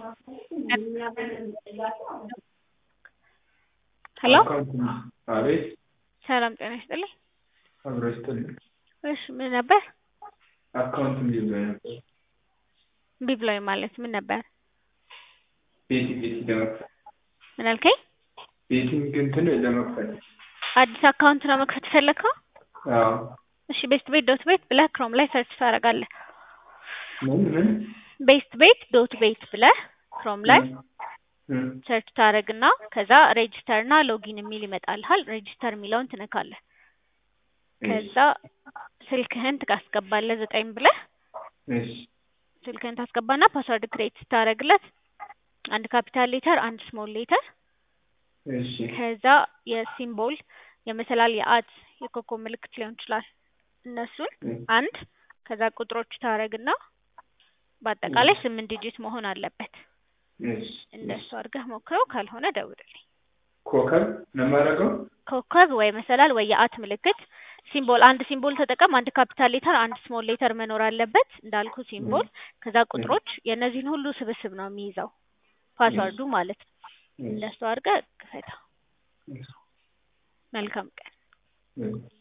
ሄሎ አቤት ሰላም ጤና ይስጥልኝ። አብሮ ይስጥልኝ። እሺ ምን ነበር? አካውንት እምቢ ብሎኝ ነበር። እምቢ ብሎኝ ማለት ምን ነበር? ቤቲ ቤቲ ለመክፈት ምን አልከኝ? ቤቲንግ እንትን ለመክፈት አዲስ አካውንት ነው መክፈት የፈለግከው? አዎ እሺ ቤስት ቤት ዶት ቤት ብለህ ክሮም ላይ ሰርች ታደርጋለህ። ምን ምን ቤስት ቤት ዶት ቤት ብለህ ክሮም ላይ እም፣ ሰርች ታደርግና ከዛ ሬጂስተር እና ሎጊን የሚል ይመጣልሃል። ሬጂስተር የሚለውን ትነካለህ። ከዛ ስልክህን ታስገባለህ ዘጠኝ ብለህ እሺ ስልክህን ታስገባና ፓስወርድ ክሬት ስታደርግለት አንድ ካፒታል ሌተር አንድ ስሞል ሌተር እሺ ከዛ የሲምቦል የመሰላል የአት የኮከብ ምልክት ሊሆን ይችላል እነሱን አንድ ከዛ ቁጥሮች ታደርግና በአጠቃላይ ስምንት ዲጂት መሆን አለበት። እሺ እንደሱ አድርገህ ሞክረው፣ ካልሆነ ደውልልኝ። ኮከብ ነው የማደርገው? ኮከብ ወይ መሰላል ወይ የአት ምልክት ሲምቦል አንድ ሲምቦል ተጠቀም። አንድ ካፒታል ሌተር አንድ ስሞል ሌተር መኖር አለበት እንዳልኩ ሲምቦል። ከዛ ቁጥሮች የእነዚህን ሁሉ ስብስብ ነው የሚይዘው ፓስወርዱ ማለት ነው። እንደሱ አድርገህ ክፈተው። መልካም ቀን። እም